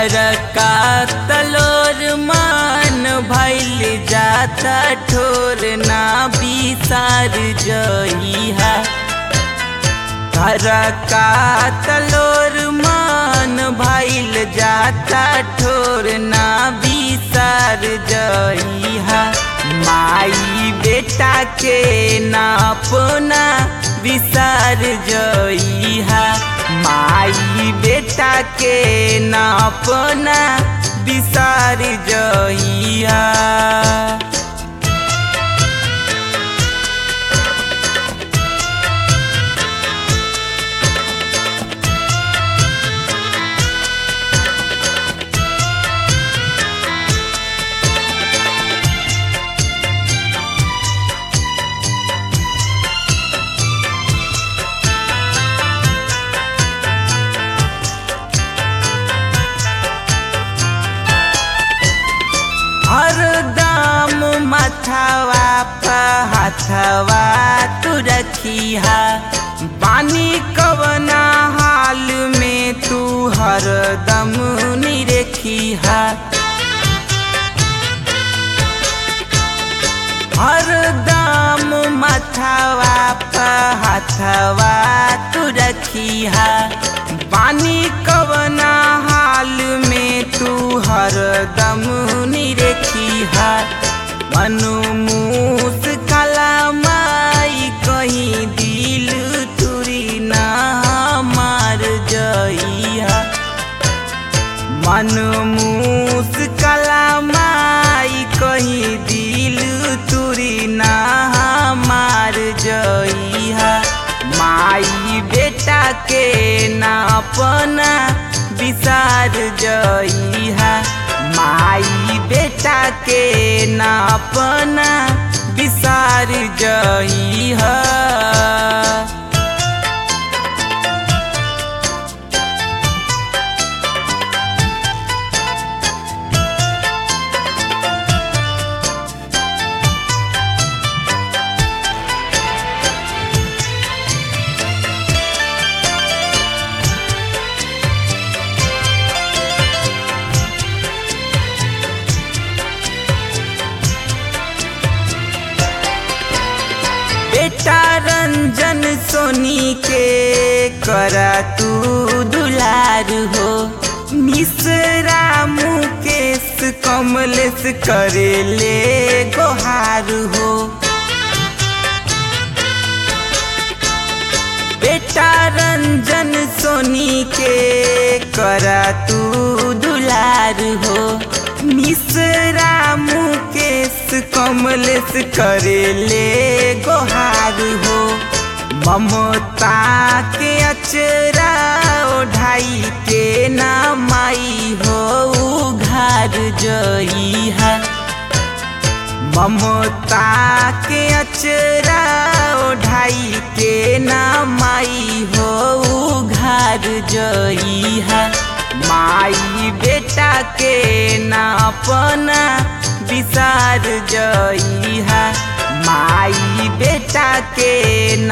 घर का तलोर मान भैल जाता ठोर ना बिसार जइहा घर का तलोर मान भैल जाता ठोर ना बिसार जइहा माई बेटा के ना अपना बिसार जइहा माई बेटा के ना अपना बिसार जइहा हरदम मथवा पहथवा तू रखिहा पानी कवना हाल में तू हरदम निरखिहा हरदम मथवा पहथवा तू रखिहा पानी कवना हाल में तू हरदम निरखिहा मनु मूस कला माई कहीं दिल तुरी ना मार जइहा मन मूस कला माई कहीं दिल तुरी ना मार जइहा माई बेटा के ना अपना बिसार जइहा माई बेटा के ना अपना बिसार जइहा बेटा रंजन सोनी के करा तू दुलार हो मिश्रा मुकेश कमलेश करे ले गोहार हो बेटा रंजन सोनी के करा तू दुलार हो मिश्रा मुकेश कमलेश करे ले गोहार हो ममता के अचरा ओढ़ाई के ना माई हो घार जइहा ममता के अचरा ओढ़ाई के ना माई हो घार जइहा माई बेटा के ना अपना बिसार जइहा माई बेटा के